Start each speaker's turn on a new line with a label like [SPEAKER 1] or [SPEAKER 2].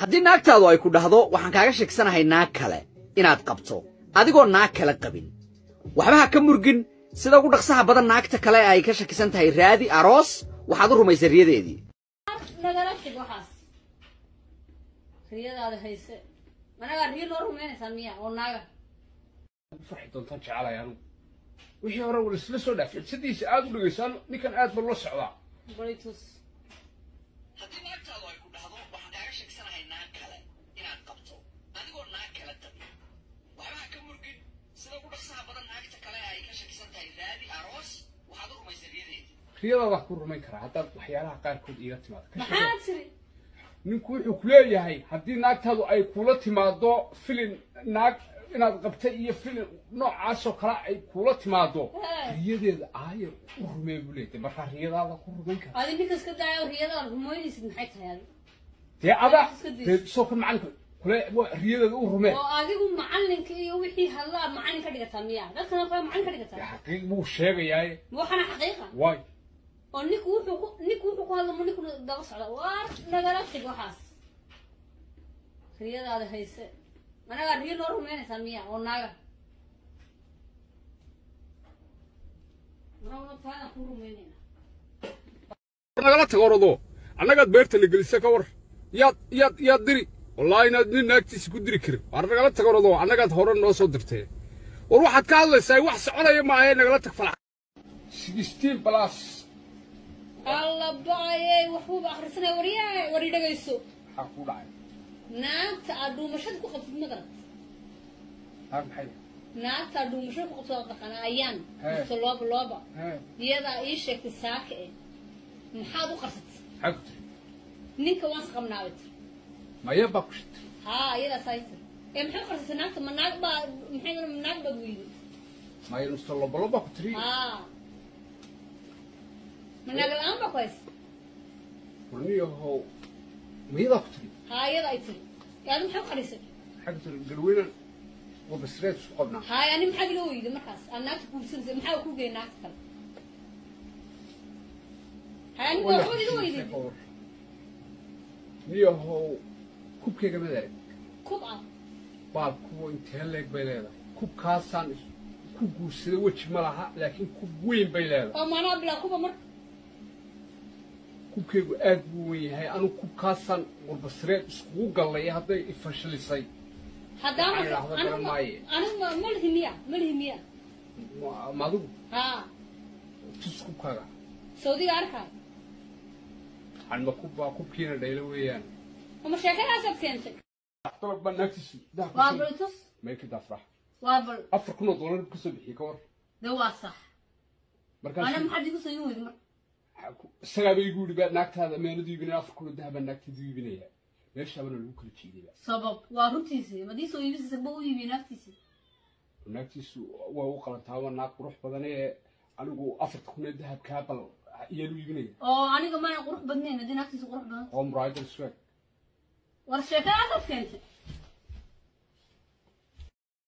[SPEAKER 1] haddii naagtaadu ay ku dhahdo waxaan kaaga sheegsanahay naag kale inaad qabto adigoo naag kale qabin waxba ha ka murgin sida ugu dhaqsaha badan naagta kale ay ka shakisan tahay raadi aroos waxaad u rumaysa riyadeedii
[SPEAKER 2] nagala tag waxaas riyadaada hayse managaa riyo loo rumaynaysaa miya oo naaga
[SPEAKER 3] farxi doontaan jecelahay anigu wixii hore wala isla soo dhaafay sidiisa aad u dhegaysaan ninkan aad ba loo socdaa
[SPEAKER 2] balitus
[SPEAKER 1] haddii naagtaadu ay ku dhahdo waxaan kaaga sheegsanahay naag kale inaad qabto adigoo naag kale qabin waxba ha ka murgin sida ugu dhaqsaha badan naagta kale ay ka shakisan tahay raadi aroos waxaad u rumaysa riyadeedii
[SPEAKER 3] riyadaadaan ku rumayn karaa haddaad waxyaalaha qaarkood iiga timaado Ka
[SPEAKER 2] maxaa
[SPEAKER 3] shaqee.
[SPEAKER 2] tiri
[SPEAKER 3] ninku wuxuu ku leeyahay haddii naagtaadu ay kula timaado filin naag inaad qabtay iyo filin noocaasoo kale ay kula timaado
[SPEAKER 2] Hey.
[SPEAKER 3] riyadeeda aayar u rumee buu leeyahay markaa riyadaada ku rumayn karaa
[SPEAKER 2] adi ninkas ka daayo riyadaada rumaynaysid maxay tahay adi
[SPEAKER 3] dee adaa
[SPEAKER 2] Iska diis.
[SPEAKER 3] dee soo kan macalinka kule wa- riyadeeda u rumee
[SPEAKER 2] oo adigu macalinka iyo wixii hadlaa macalin ka dhigataa miya dadkana kale macalin ka
[SPEAKER 3] dee
[SPEAKER 2] dhigataa
[SPEAKER 3] xaqiiq buu sheegayaaye
[SPEAKER 2] waxana xaqiiqa
[SPEAKER 3] waay
[SPEAKER 2] oo ninku wuxuu ku ninku wuxuu ku hadla ma ninku daba socda waar nagala tag waxaas riyadaada hayse managaa riyo loo rumaynaysaa miya oo naaga Anaguna taana ku rumaynayna
[SPEAKER 3] nagala tago orodoo annagaad beerta la gelisa ka war yaad yaad yaad diri wallaahi inaad nin naagtiisa ku diri karin waar nagala tago orodoo annagaad hore noo soo dirtee war waxaad ka hadlaysaa wax soconaya maahe nagala tag falax sixteen plus
[SPEAKER 2] alla ba'ayey waxbuuba akhrisanaya waryaay wari dhagayso
[SPEAKER 3] maxaa ku dhacay
[SPEAKER 2] naagta aad dhuumashada ku qabtid ma garat
[SPEAKER 3] naag maxay
[SPEAKER 2] naagta aad dhuumashada ku qabtid oo dhaqana ayaan
[SPEAKER 3] Hee.
[SPEAKER 2] mise looba looba
[SPEAKER 3] hee
[SPEAKER 2] iyadaa ii sheegtay saaka eh maxaad u qarsatay
[SPEAKER 3] maxaa ku tiri
[SPEAKER 2] ninka waan saqabnaabay tiri
[SPEAKER 3] maya baa ku shitay
[SPEAKER 2] haa iyadaas ay tiri ee maxay u qarsatay naagta ma naag baa maxay ma naag baa weyday
[SPEAKER 3] maya nusta lobolo baa ku tiri
[SPEAKER 2] haa ma naag la-aan baa ku haysa
[SPEAKER 3] warniyahow mayadaa ku tiri
[SPEAKER 2] haa iyada ay tiri ee adi maxay u qarisay
[SPEAKER 3] maxaa ku tiri garweynan oo basreed isku qabnaa
[SPEAKER 2] haay ani maxaad ila weyday markaas aad naagta kuursanaysa maxaa ku geeyay naagta kale haay anigu waa waxbaad ila weyday
[SPEAKER 3] niyahow kubkayga madaag
[SPEAKER 2] kub ah
[SPEAKER 3] baal kuwa intee leeg bay leedahay kubkaasaan is- ku guursada weji ma laha laakiin kub weyn bay leedahay
[SPEAKER 2] oo maanaa bilaa kuba mar
[SPEAKER 3] kubkaygu aad buu weyn yahay anugu kubkaasaan qurbasreed iskugu gallay hadday ifashilisay
[SPEAKER 2] haddaan
[SPEAKER 3] Waxaan idhaahdaa
[SPEAKER 2] anigu
[SPEAKER 3] garan maaye.
[SPEAKER 2] anigu ma ma lihi miya ma lihi miya
[SPEAKER 3] Ma- ma adigu
[SPEAKER 2] haa
[SPEAKER 3] tus kubkaaga
[SPEAKER 2] sawdiga arkaa
[SPEAKER 3] anma kubbaa kubkiina dhaylo weeyaan
[SPEAKER 2] ama sheekadaasaad keentay
[SPEAKER 3] dalab baa naagtiisu
[SPEAKER 2] waa balitus
[SPEAKER 3] mayka daafrax
[SPEAKER 2] waa bal
[SPEAKER 3] afar kun oo dollar ka soo bixiyey ka war
[SPEAKER 2] de waa sax ana
[SPEAKER 3] markaas
[SPEAKER 2] maxaad igu sayin weydi mar
[SPEAKER 3] isagaaba igu yidhi baa naagtaada meenadu iibinaya afar kun oo dahab baa naagteedu iibinaya meeshaabana lagu kala jeedayba
[SPEAKER 2] sabab waa runtiisi madii soo iibisaysa ba u iibiye naagtiisi
[SPEAKER 3] naagtiisu waa u qalantaa waa naag qurux badan ee anigu afarta kun ee dahabkaa bal iyaan u iibinaya
[SPEAKER 2] oo aniga maana qurux badnayn haddii naagtiisa qurux badan
[SPEAKER 3] home rider swag
[SPEAKER 2] war sheekadaasaad keentay